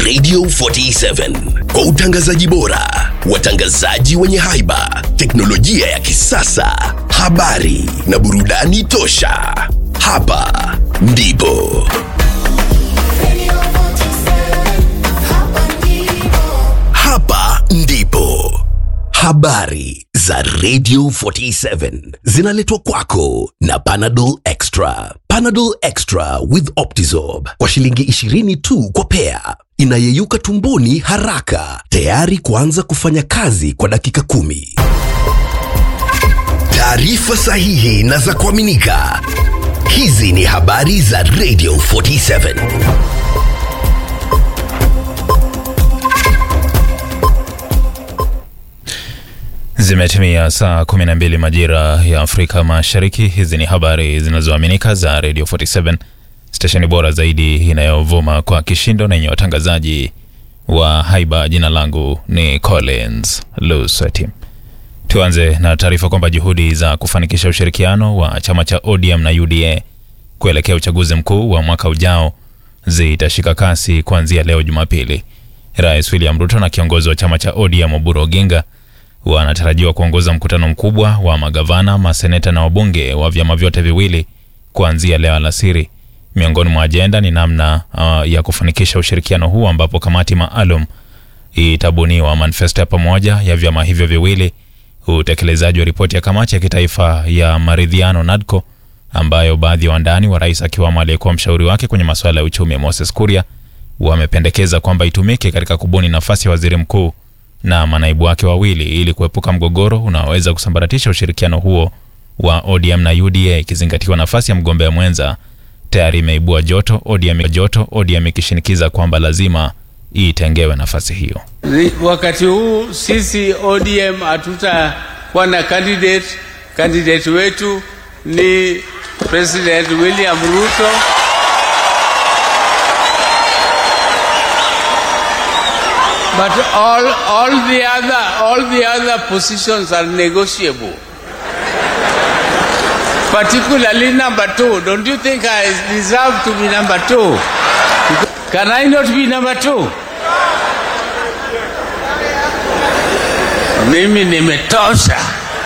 Radio 47 kwa utangazaji bora, watangazaji wenye haiba, teknolojia ya kisasa, habari na burudani tosha. Hapa ndipo hapa ndipo habari za Radio 47 zinaletwa kwako na Panadol Extra. Panadol Extra with Optizorb kwa shilingi 20 tu kwa pea, inayeyuka tumboni haraka, tayari kuanza kufanya kazi kwa dakika kumi. Taarifa sahihi na za kuaminika. Hizi ni habari za Radio 47. Zimetimia saa 12 majira ya Afrika Mashariki. Hizi ni habari zinazoaminika za Radio 47, stesheni bora zaidi inayovuma kwa kishindo na yenye watangazaji wa haiba. Jina langu ni Collins Lusati. Tuanze na taarifa kwamba juhudi za kufanikisha ushirikiano wa chama cha ODM na UDA kuelekea uchaguzi mkuu wa mwaka ujao zitashika kasi kuanzia leo Jumapili. Rais William Ruto na kiongozi wa chama cha ODM Oburu Oginga wanatarajiwa kuongoza mkutano mkubwa wa magavana, maseneta na wabunge wa vyama vyote viwili kuanzia leo alasiri. Miongoni mwa ajenda ni namna uh, ya kufanikisha ushirikiano huu ambapo kamati maalum itabuniwa manifesto ya pamoja ya vyama hivyo viwili, utekelezaji wa ripoti ya kamati ya kitaifa ya maridhiano NADCO ambayo baadhi ya wandani wa rais akiwamo aliyekuwa mshauri wake kwenye masuala ya uchumi Moses Kuria wamependekeza kwamba itumike katika kubuni nafasi ya waziri mkuu na manaibu wake wawili ili kuepuka mgogoro unaoweza kusambaratisha ushirikiano huo wa ODM na UDA, ikizingatiwa nafasi ya mgombea mwenza tayari imeibua joto, ODM joto, ODM ikishinikiza kwamba lazima itengewe nafasi hiyo. Wakati huu sisi ODM hatutakuwa na candidate. Candidate wetu ni President William Ruto. But all, all the other, all the other positions are negotiable. Particularly number two. Don't you think I deserve to be number two? Can I not be number two? Mimi nimetosha.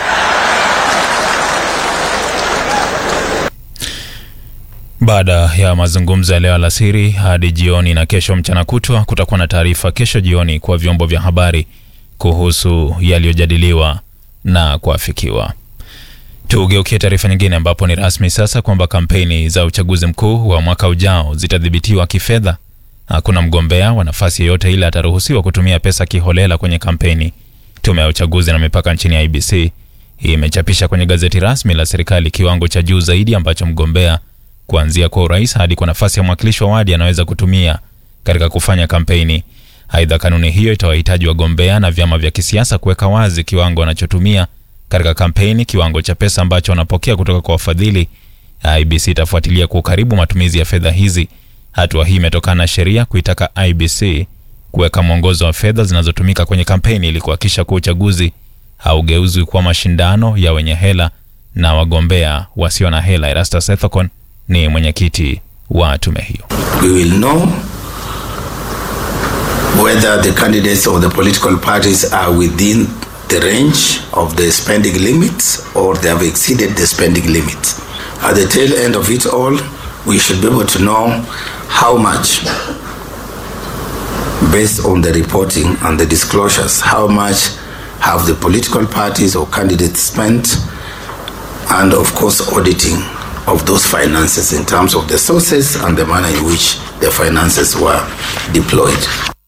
Baada ya mazungumzo ya leo alasiri hadi jioni na kesho mchana kutwa, kutakuwa na taarifa kesho jioni kwa vyombo vya habari kuhusu yaliyojadiliwa na kuafikiwa. Tugeukie taarifa nyingine, ambapo ni rasmi sasa kwamba kampeni za uchaguzi mkuu wa mwaka ujao zitadhibitiwa kifedha. Hakuna mgombea wa nafasi yoyote ile ataruhusiwa kutumia pesa kiholela kwenye kampeni. Tume ya uchaguzi na mipaka nchini IBC imechapisha kwenye gazeti rasmi la serikali kiwango cha juu zaidi ambacho mgombea kuanzia kwa urais hadi kwa nafasi ya mwakilishi wa wadi anaweza kutumia katika kufanya kampeni. Aidha, kanuni hiyo itawahitaji wagombea na vyama vya kisiasa kuweka wazi kiwango wanachotumia katika kampeni, kiwango cha pesa ambacho wanapokea kutoka kwa wafadhili. IBC itafuatilia kwa ukaribu matumizi ya fedha hizi. Hatua hii imetokana na sheria kuitaka IBC kuweka mwongozo wa fedha zinazotumika kwenye kampeni ili kuhakikisha kuwa uchaguzi haugeuzwi kuwa mashindano ya wenye hela na wagombea wasio na hela. Erastus Ethekon ni mwenyekiti wa tume hiyo. We will know whether the candidates of the political parties are within the range of the spending limits or they have exceeded the spending limits. At the tail end of it all, we should be able to know how much, based on the reporting and the disclosures, how much have the political parties or candidates spent, and of course, auditing of those finances in terms of the sources and the manner in which the finances were deployed.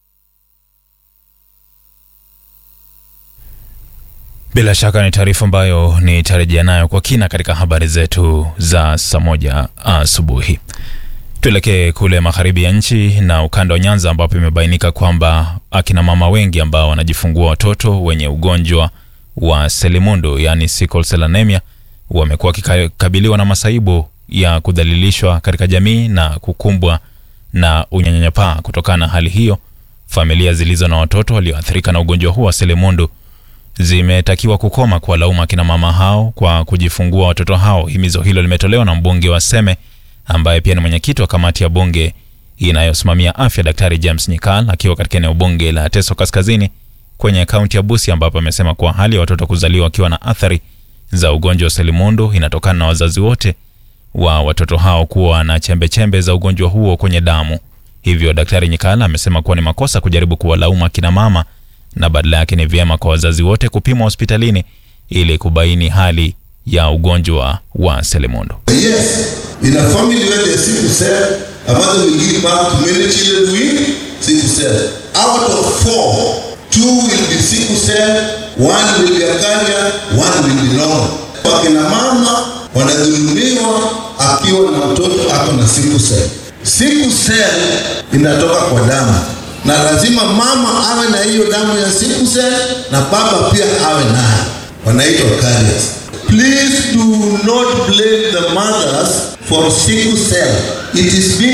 Bila shaka ni taarifa ambayo nitarejea nayo kwa kina katika habari zetu za saa moja asubuhi. Tuelekee kule magharibi ya nchi na ukanda wa Nyanza ambapo imebainika kwamba akina mama wengi ambao wanajifungua watoto wenye ugonjwa wa selimundu yaani sickle cell anemia wamekuwa wakikabiliwa na masaibu ya kudhalilishwa katika jamii na kukumbwa na unyanyapaa. Kutokana na hali hiyo, familia zilizo na watoto walioathirika na ugonjwa huu wa selimundu zimetakiwa kukoma kuwalaumu akina mama hao kwa kujifungua watoto hao. Himizo hilo limetolewa na mbunge wa Seme ambaye pia ni mwenyekiti wa kamati ya bunge inayosimamia afya Daktari James Nyikal akiwa katika eneo bunge la Teso Kaskazini kwenye kaunti ya Busia, ambapo amesema kuwa hali ya watoto kuzaliwa wakiwa na athari za ugonjwa wa selimundu inatokana na wazazi wote wa watoto hao kuwa na chembechembe za ugonjwa huo kwenye damu. Hivyo Daktari Nyikal amesema kuwa ni makosa kujaribu kuwalaumu akina mama na badala yake ni vyema kwa wazazi wote kupimwa hospitalini ili kubaini hali ya ugonjwa wa selimundu. Yes, in a family where there's sickle cell, a mother will give birth to many children with sickle cell. Out of four, two will be sickle cell, one will be acacia, one will be long. Wakina mama wanadhulumiwa akiwa na mtoto ako na sickle cell. Sickle cell inatoka kwa damu na lazima mama awe na hiyo damu ya sickle cell na baba pia awe nayo, wanaitwa carriers. Please do not blame the mothers for sickle cell. It is being